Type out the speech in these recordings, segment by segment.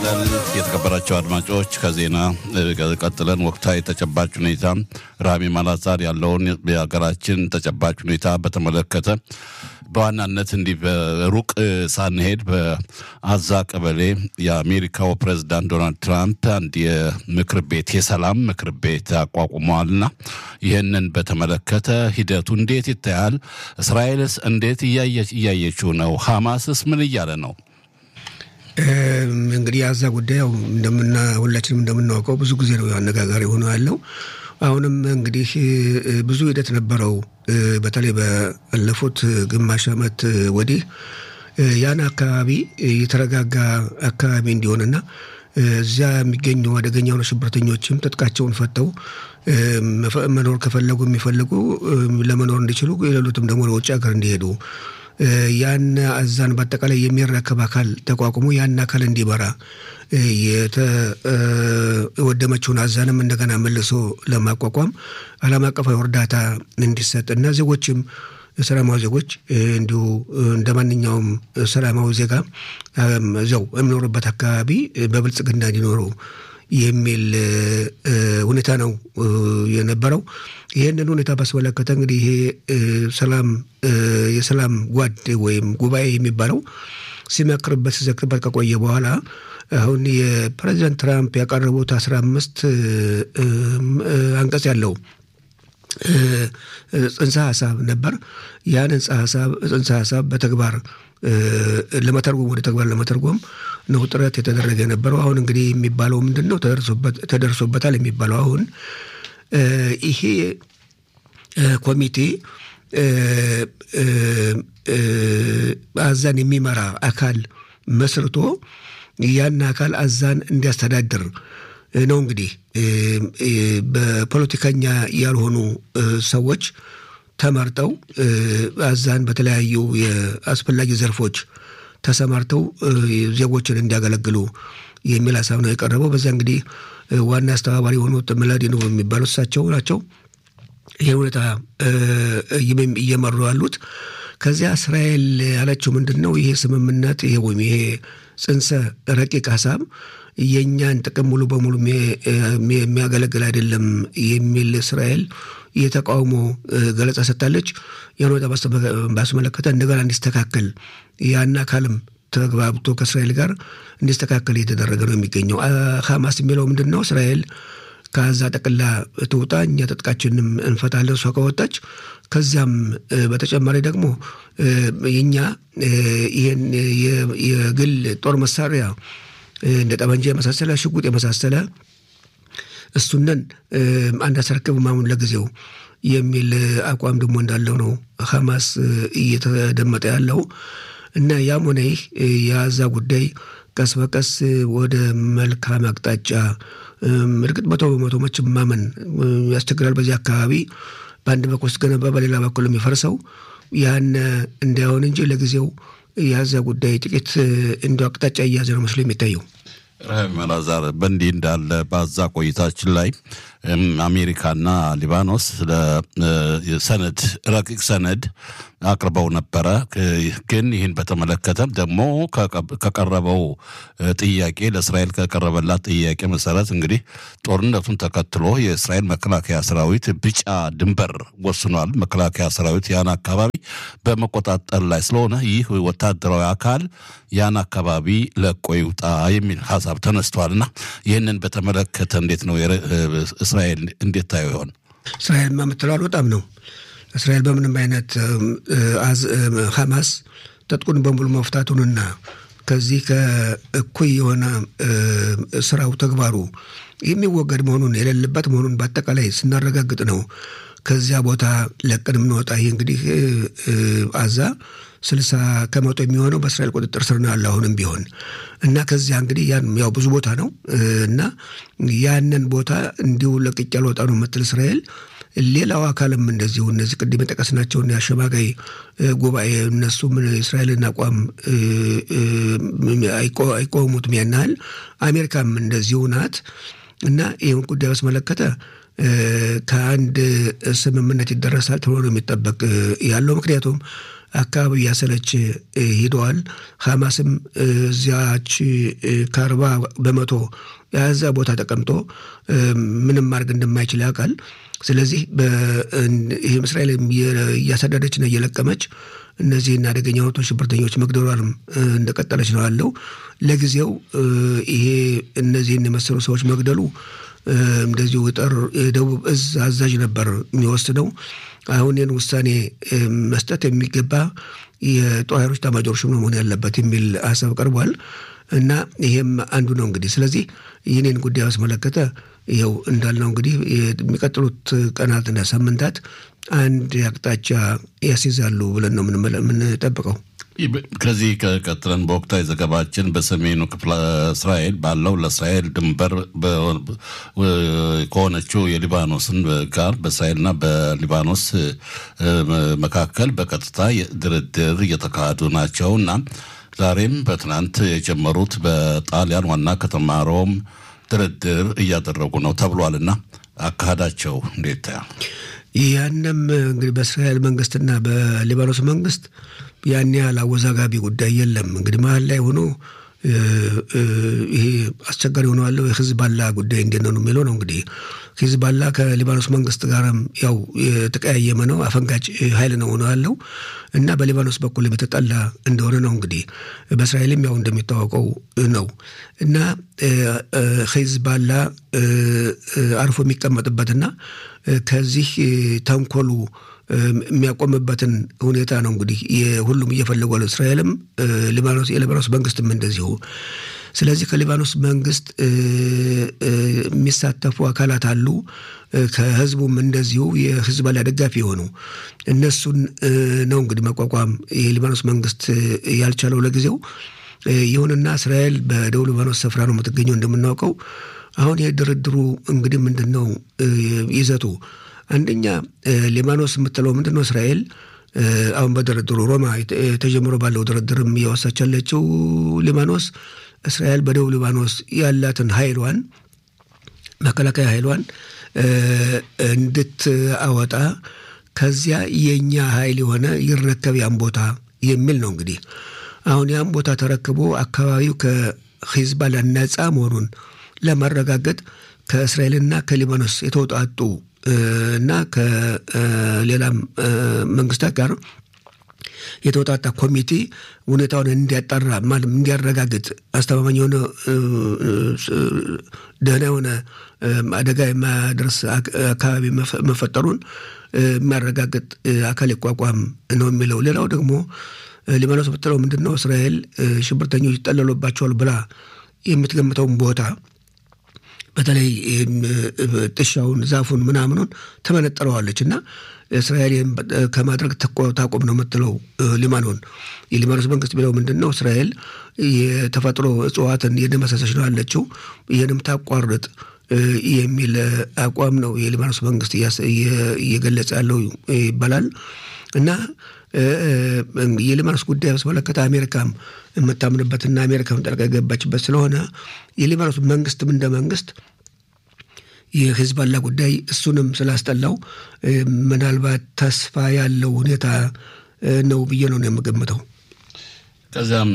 የተከበራቸው አድማጮች ከዜና ቀጥለን ወቅታዊ ተጨባጭ ሁኔታ ራሚ ማላዛር ያለውን የሀገራችን ተጨባጭ ሁኔታ በተመለከተ በዋናነት እንዲህ በሩቅ ሳንሄድ በአዛ ቀበሌ የአሜሪካው ፕሬዚዳንት ዶናልድ ትራምፕ አንድ የምክር ቤት የሰላም ምክር ቤት አቋቁመዋልና ይህንን በተመለከተ ሂደቱ እንዴት ይታያል? እስራኤልስ እንዴት እያየችው ነው? ሐማስስ ምን እያለ ነው? እንግዲህ የአዛ ጉዳይ ያው እንደምና ሁላችንም እንደምናውቀው ብዙ ጊዜ ነው አነጋጋሪ ሆኖ ያለው። አሁንም እንግዲህ ብዙ ሂደት ነበረው። በተለይ ባለፉት ግማሽ ዓመት ወዲህ ያን አካባቢ የተረጋጋ አካባቢ እንዲሆንና እዚያ የሚገኙ አደገኛ የሆኑ ሽብርተኞችም ትጥቃቸውን ፈተው መኖር ከፈለጉ የሚፈልጉ ለመኖር እንዲችሉ የሌሉትም ደግሞ ለውጭ ሀገር እንዲሄዱ ያን አዛን በአጠቃላይ የሚረከብ አካል ተቋቁሞ ያን አካል እንዲመራ የተወደመችውን አዛንም እንደገና መልሶ ለማቋቋም ዓለም አቀፋዊ እርዳታ እንዲሰጥ እና ዜጎችም ሰላማዊ ዜጎች እንዲሁ እንደ ማንኛውም ሰላማዊ ዜጋ እዚያው የሚኖሩበት አካባቢ በብልጽግና እንዲኖሩ የሚል ሁኔታ ነው የነበረው። ይህንን ሁኔታ ባስመለከተ እንግዲህ ይሄ ሰላም የሰላም ጓድ ወይም ጉባኤ የሚባለው ሲመክርበት ሲዘክርበት ከቆየ በኋላ አሁን የፕሬዚዳንት ትራምፕ ያቀረቡት አስራ አምስት አንቀጽ ያለው ጽንሰ ሀሳብ ነበር። ያን ጽንሰ ሀሳብ በተግባር ለመተርጎም ወደ ተግባር ለመተርጎም ነው ጥረት የተደረገ የነበረው። አሁን እንግዲህ የሚባለው ምንድን ነው? ተደርሶበታል የሚባለው አሁን ይሄ ኮሚቴ አዛን የሚመራ አካል መስርቶ ያን አካል አዛን እንዲያስተዳድር ነው። እንግዲህ በፖለቲከኛ ያልሆኑ ሰዎች ተመርጠው አዛን በተለያዩ የአስፈላጊ ዘርፎች ተሰማርተው ዜጎችን እንዲያገለግሉ የሚል ሀሳብ ነው የቀረበው። በዚያ እንግዲህ ዋና አስተባባሪ የሆኑት መላዲኖ የሚባሉ እሳቸው ናቸው ይህ ሁኔታ እየመሩ ያሉት። ከዚያ እስራኤል ያለችው ምንድን ነው? ይሄ ስምምነት ይሄ ወይም ይሄ ጽንሰ ረቂቅ ሀሳብ የእኛን ጥቅም ሙሉ በሙሉ የሚያገለግል አይደለም የሚል እስራኤል የተቃውሞ ገለጻ ሰጥታለች። ያን ሁኔታ ባስመለከተ እንደገና እንዲስተካከል ያን አካልም ተግባብቶ ከእስራኤል ጋር እንዲስተካከል እየተደረገ ነው የሚገኘው። ሀማስ የሚለው ምንድን ነው? እስራኤል ከዛ ጠቅላ ትውጣ፣ እኛ ትጥቃችንም እንፈታለን እሷ ከወጣች። ከዚያም በተጨማሪ ደግሞ የኛ ይህን የግል ጦር መሳሪያ እንደ ጠመንጃ የመሳሰለ ሽጉጥ የመሳሰለ እሱነን አናስረክብም አሁን ለጊዜው የሚል አቋም ደግሞ እንዳለው ነው ሀማስ እየተደመጠ ያለው እና ያም ሆነ ይህ የአዛ ጉዳይ ቀስ በቀስ ወደ መልካም አቅጣጫ እርግጥ መቶ በመቶ መቼም ማመን ያስቸግራል። በዚህ አካባቢ በአንድ በኩል ስትገነባ በሌላ በኩል የሚፈርሰው ያን እንዳይሆን እንጂ ለጊዜው የአዛ ጉዳይ ጥቂት እንዲ አቅጣጫ እያዘ ነው መስሎ የሚታየው። ረሃም አላዛር በእንዲህ እንዳለ በአዛ ቆይታችን ላይ አሜሪካና ሊባኖስ ሰነድ ረቂቅ ሰነድ አቅርበው ነበረ። ግን ይህን በተመለከተ ደግሞ ከቀረበው ጥያቄ ለእስራኤል ከቀረበላት ጥያቄ መሰረት እንግዲህ ጦርነቱን ተከትሎ የእስራኤል መከላከያ ሰራዊት ቢጫ ድንበር ወስኗል። መከላከያ ሰራዊት ያን አካባቢ በመቆጣጠር ላይ ስለሆነ ይህ ወታደራዊ አካል ያን አካባቢ ለቆ ይውጣ የሚል ሀሳብ ተነስቷል እና ይህንን በተመለከተ እንዴት ነው እስራኤል እንዴት ታየው ይሆን? እስራኤል የምትለው አልወጣም ነው። እስራኤል በምንም አይነት ሀማስ ትጥቁን በሙሉ መፍታቱንና ከዚህ ከእኩይ የሆነ ስራው ተግባሩ የሚወገድ መሆኑን የሌለበት መሆኑን በአጠቃላይ ስናረጋግጥ ነው ከዚያ ቦታ ለቀን የምንወጣ። ይህ እንግዲህ አዛ ስልሳ ከመቶ የሚሆነው በእስራኤል ቁጥጥር ስር ነው ያለ አሁንም ቢሆን እና ከዚያ እንግዲህ ያን ያው ብዙ ቦታ ነው እና ያንን ቦታ እንዲሁ ለቅቄ አልወጣ ነው የምትል እስራኤል ሌላው አካልም እንደዚሁ እነዚህ ቅድም የጠቀስናቸውን የአሸማጋይ ጉባኤ እነሱም እስራኤልን አቋም አይቆሙትም ያን ያህል አሜሪካም እንደዚሁ ናት እና ይህን ጉዳይ ባስመለከተ ከአንድ ስምምነት ይደረሳል ተብሎ ነው የሚጠበቅ ያለው ምክንያቱም አካባቢ እያሰለች ሂደዋል። ሐማስም እዚያች ከአርባ በመቶ የዛ ቦታ ተቀምጦ ምንም ማድረግ እንደማይችል ያውቃል። ስለዚህ ይህም እስራኤል እያሳደደችና እየለቀመች እነዚህን አደገኛ ወቶ ሽብርተኞች መግደሏንም እንደቀጠለች ነው ያለው። ለጊዜው ይሄ እነዚህን የመሰሉ ሰዎች መግደሉ እንደዚሁ ጠር የደቡብ እዝ አዛዥ ነበር የሚወስነው። አሁን ይህን ውሳኔ መስጠት የሚገባ የጦር ኃይሎች ኤታማዦር ሹም መሆን ያለበት የሚል ሀሳብ ቀርቧል እና ይሄም አንዱ ነው እንግዲህ። ስለዚህ ይህንን ጉዳይ ባስመለከተ ይኸው እንዳልነው እንግዲህ የሚቀጥሉት ቀናትና ሳምንታት አንድ አቅጣጫ ያስይዛሉ ብለን ነው የምንጠብቀው። ከዚህ ቀጥለን በወቅታዊ ዘገባችን በሰሜኑ ክፍለ እስራኤል ባለው ለእስራኤል ድንበር ከሆነችው የሊባኖስን ጋር በእስራኤልና በሊባኖስ መካከል በቀጥታ ድርድር እየተካሄዱ ናቸው እና ዛሬም በትናንት የጀመሩት በጣሊያን ዋና ከተማ ሮም ድርድር እያደረጉ ነው ተብሏልና አካሄዳቸው እንዴት ታያል? ያንም እንግዲህ በእስራኤል መንግስትና በሊባኖስ መንግስት ያን ያህል አወዛጋቢ ጉዳይ የለም። እንግዲህ መሀል ላይ ሆኖ ይሄ አስቸጋሪ ሆኖ ያለው የሂዝባላ ጉዳይ እንዴት ነው የሚለው ነው። እንግዲህ ሂዝባላ ከሊባኖስ መንግስት ጋርም ያው የተቀያየመ ነው፣ አፈንጋጭ ኃይል ነው ሆኖ ያለው እና በሊባኖስ በኩል የተጠላ እንደሆነ ነው። እንግዲህ በእስራኤልም ያው እንደሚታወቀው ነው እና ሂዝባላ አርፎ የሚቀመጥበትና ከዚህ ተንኮሉ የሚያቆምበትን ሁኔታ ነው እንግዲህ ሁሉም እየፈለጉ ያለው እስራኤልም ሊባኖስ የሊባኖስ መንግስትም እንደዚሁ። ስለዚህ ከሊባኖስ መንግስት የሚሳተፉ አካላት አሉ። ከህዝቡም እንደዚሁ የሂዝቦላ ደጋፊ የሆኑ እነሱን ነው እንግዲህ መቋቋም የሊባኖስ መንግስት ያልቻለው ለጊዜው። ይሁንና እስራኤል በደቡብ ሊባኖስ ስፍራ ነው የምትገኘው እንደምናውቀው። አሁን ይህ ድርድሩ እንግዲህ ምንድን ነው ይዘቱ? አንደኛ ሊባኖስ የምትለው ምንድን ነው? እስራኤል አሁን በድርድሩ ሮማ ተጀምሮ ባለው ድርድርም እያወሳች ያለችው ሊባኖስ እስራኤል በደቡብ ሊባኖስ ያላትን ኃይሏን መከላከያ ኃይሏን እንድትአወጣ ከዚያ የእኛ ኃይል የሆነ ይረከብ ያን ቦታ የሚል ነው። እንግዲህ አሁን ያን ቦታ ተረክቦ አካባቢው ከሂዝባላ ነፃ መሆኑን ለማረጋገጥ ከእስራኤልና ከሊባኖስ የተውጣጡ እና ከሌላም መንግስታት ጋር የተውጣጣ ኮሚቴ ሁኔታውን እንዲያጣራ ማለት እንዲያረጋግጥ አስተማማኝ የሆነ ደህና የሆነ አደጋ የማያደርስ አካባቢ መፈጠሩን የሚያረጋግጥ አካል ይቋቋም ነው የሚለው። ሌላው ደግሞ ሊባኖስ ብትለው ምንድን ነው እስራኤል ሽብርተኞች ይጠለሉባቸዋል ብላ የምትገምተውን ቦታ በተለይ ጥሻውን ዛፉን ምናምኑን ትመነጥረዋለች እና እስራኤል ይህን ከማድረግ ታቆም ነው የምትለው ሊባኖን። የሊባኖስ መንግስት ቢለው ምንድን ነው እስራኤል የተፈጥሮ እጽዋትን እየደመሰሰች ነው ያለችው፣ ይህንም ታቋርጥ የሚል አቋም ነው የሊባኖስ መንግስት እየገለጸ ያለው ይባላል እና የሊባኖስ ጉዳይ በተመለከተ አሜሪካም የምታምንበትና አሜሪካም ጠልቃ የገባችበት ስለሆነ የሊባኖስ መንግስትም እንደ መንግስት የሂዝባላ ጉዳይ እሱንም ስላስጠላው ምናልባት ተስፋ ያለው ሁኔታ ነው ብዬ ነው የምገምተው። ከዚያም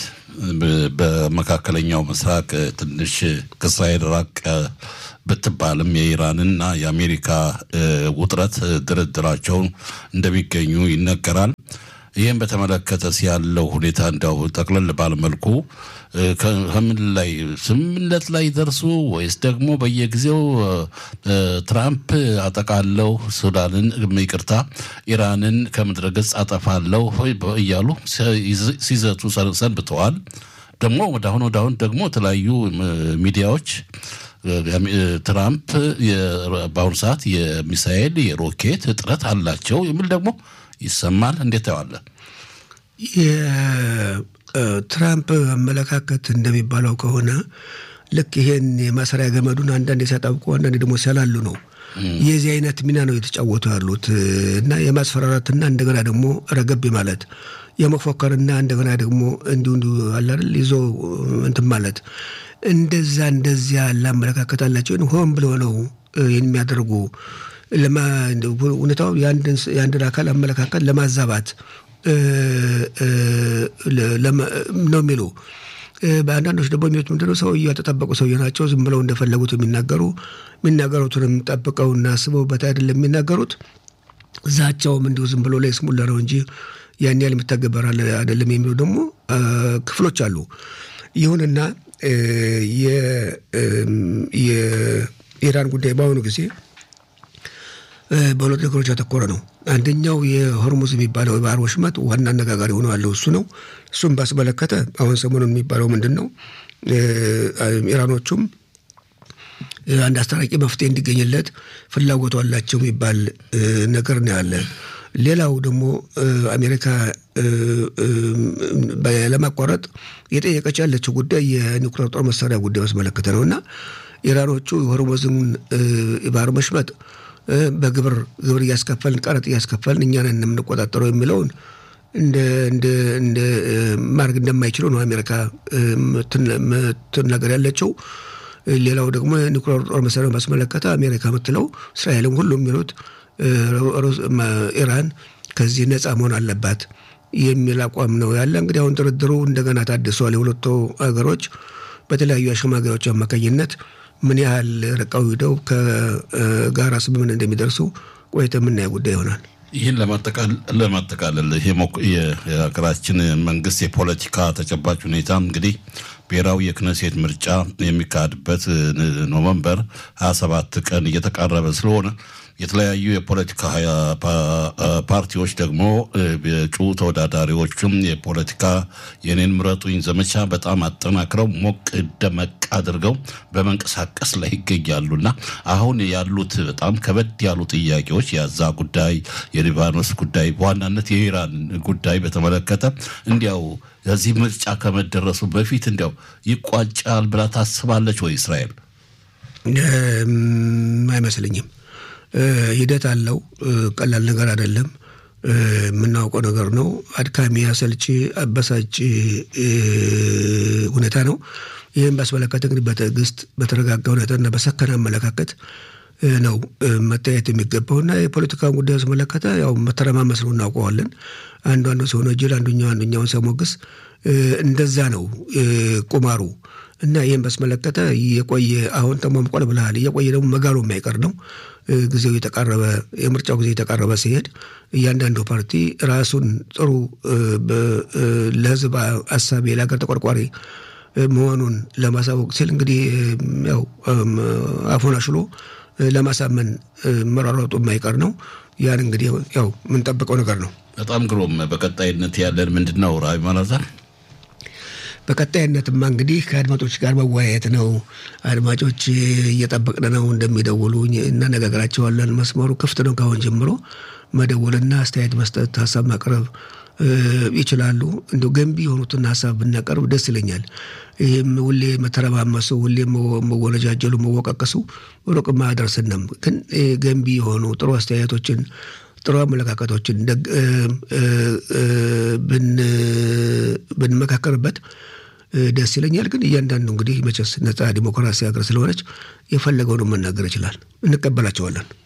በመካከለኛው ምስራቅ ትንሽ ከእስራኤል ራቅ ብትባልም የኢራንና የአሜሪካ ውጥረት ድርድራቸውን እንደሚገኙ ይነገራል። ይህም በተመለከተ ያለው ሁኔታ እንዲያው ጠቅለል ባለመልኩ ከምን ላይ ስምምነት ላይ ደርሱ ወይስ ደግሞ በየጊዜው ትራምፕ አጠቃለው ሱዳንን ይቅርታ ኢራንን ከምድረ ገጽ አጠፋለሁ እያሉ ሲዘቱ ሰንብተዋል። ደግሞ ወደ አሁን ወደ አሁን ደግሞ የተለያዩ ሚዲያዎች ትራምፕ በአሁኑ ሰዓት የሚሳኤል የሮኬት እጥረት አላቸው የሚል ደግሞ ይሰማል። እንዴት ታየዋለህ? የትራምፕ አመለካከት እንደሚባለው ከሆነ ልክ ይሄን የማሰሪያ ገመዱን አንዳንድ ሲያጣብቁ አንዳንድ ደግሞ ሲያላሉ ነው። የዚህ አይነት ሚና ነው የተጫወቱ ያሉት እና የማስፈራራትና እንደገና ደግሞ ረገብ ማለት የመፎከርና እንደገና ደግሞ እንዲሁ እንዲሁ አለ አይደል ይዞ እንትን ማለት እንደዛ እንደዚያ ያለ አመለካከት አላቸው። ሆን ብሎ ነው የሚያደርጉ ሁኔታው የአንድን አካል አመለካከት ለማዛባት ነው የሚሉ በአንዳንዶች ደግሞ የሚሉት ምንድነው ሰውዬው ያልተጠበቁ ሰውዬ ናቸው። ዝም ብለው እንደፈለጉት የሚናገሩ የሚናገሩትንም ጠብቀውና አስበውበት አይደለም የሚናገሩት። ዛቻውም እንዲሁ ዝም ብሎ ላይ ስሙላ ነው እንጂ ያን ያህል የሚተገበር አይደለም የሚሉ ደግሞ ክፍሎች አሉ። ይሁንና የኢራን ጉዳይ በአሁኑ ጊዜ በሁለት ነገሮች ያተኮረ ነው። አንደኛው የሆርሙዝ የሚባለው የባህር ወሽመጥ ዋና አነጋጋሪ ሆኖ ያለው እሱ ነው። እሱም ባስመለከተ አሁን ሰሞኑን የሚባለው ምንድን ነው? ኢራኖቹም አንድ አስታራቂ መፍትሄ እንዲገኝለት ፍላጎቱ አላቸው የሚባል ነገር ነው ያለ። ሌላው ደግሞ አሜሪካ ለማቋረጥ የጠየቀች ያለችው ጉዳይ የኒውክሌር ጦር መሳሪያ ጉዳይ ባስመለከተ ነው እና ኢራኖቹ የሆርሙዝን የባህር መሽመጥ በግብር ግብር እያስከፈልን ቀረጥ እያስከፈልን እኛን የምንቆጣጠረው የሚለውን እንደ ማድረግ እንደማይችሉ ነው አሜሪካ ምትናገር ያለችው። ሌላው ደግሞ ኒውክሌር ጦር መሳሪያ ባስመለከተ አሜሪካ የምትለው እስራኤልም ሁሉ የሚሉት ኢራን ከዚህ ነፃ መሆን አለባት የሚል አቋም ነው ያለ። እንግዲህ አሁን ድርድሩ እንደገና ታድሷል። የሁለቱ ሀገሮች በተለያዩ አሸማጋዮች አማካኝነት ምን ያህል ርቀው ሂደው ከጋራ ስምምነት እንደሚደርሱ ቆይተ የምናየው ጉዳይ ይሆናል። ይህን ለማጠቃለል የሀገራችን መንግስት የፖለቲካ ተጨባጭ ሁኔታ እንግዲህ ብሔራዊ የክነሴት ምርጫ የሚካሄድበት ኖቨምበር 27 ቀን እየተቃረበ ስለሆነ የተለያዩ የፖለቲካ ፓርቲዎች ደግሞ የእጩ ተወዳዳሪዎችም የፖለቲካ የኔን ምረጡኝ ዘመቻ በጣም አጠናክረው ሞቅ ደመቅ አድርገው በመንቀሳቀስ ላይ ይገኛሉና አሁን ያሉት በጣም ከበድ ያሉ ጥያቄዎች የዛ ጉዳይ፣ የሊባኖስ ጉዳይ፣ በዋናነት የኢራን ጉዳይ በተመለከተ እንዲያው ከዚህ ምርጫ ከመደረሱ በፊት እንዲያው ይቋጫል ብላ ታስባለች ወይ እስራኤል? አይመስለኝም። ሂደት አለው። ቀላል ነገር አይደለም። የምናውቀው ነገር ነው። አድካሚ፣ አሰልቺ፣ አበሳጭ ሁኔታ ነው። ይህም ባስመለከተ እንግዲህ በትዕግስት በተረጋጋ ሁኔታና በሰከነ አመለካከት ነው መታየት የሚገባውና የፖለቲካውን ጉዳይ ስመለከተ ያው መተረማመስ ነው እናውቀዋለን። አንዱ አንዱ ሲሆነ ጅል አንዱኛው አንዱኛውን ሲያሞግስ እንደዛ ነው ቁማሩ እና ይህን በስመለከተ የቆየ አሁን ተሟምቋል ብልሃል እየቆየ ደግሞ መጋሉ የማይቀር ነው። ጊዜው የተቃረበ የምርጫው ጊዜ የተቃረበ ሲሄድ እያንዳንዱ ፓርቲ ራሱን ጥሩ ለሕዝብ አሳቢ ለሀገር ተቆርቋሪ መሆኑን ለማሳወቅ ሲል እንግዲህ ያው አፉን አሽሎ ለማሳመን መሯሯጡ የማይቀር ነው። ያን እንግዲህ ያው የምንጠብቀው ነገር ነው። በጣም ግሩም። በቀጣይነት ያለን ምንድን ነው ራዊ ማላዛር? በቀጣይነትማ እንግዲህ ከአድማጮች ጋር መወያየት ነው። አድማጮች እየጠበቅን ነው እንደሚደውሉ እናነጋግራቸዋለን። መስመሩ ክፍት ነው። ካሁን ጀምሮ መደወልና አስተያየት መስጠት፣ ሀሳብ ማቅረብ ይችላሉ። እንዲሁ ገንቢ የሆኑትን ሀሳብ ብናቀርብ ደስ ይለኛል። ይህም ሁሌ መተረማመሱ፣ ሁሌ መወነጃጀሉ፣ መወቃቀሱ ሩቅም አያደርስንም። ግን ገንቢ የሆኑ ጥሩ አስተያየቶችን ጥሩ አመለካከቶችን ብንመካከርበት ደስ ይለኛል። ግን እያንዳንዱ እንግዲህ መቼስ ነጻ ዲሞክራሲ ሀገር ስለሆነች የፈለገውን መናገር ይችላል። እንቀበላቸዋለን።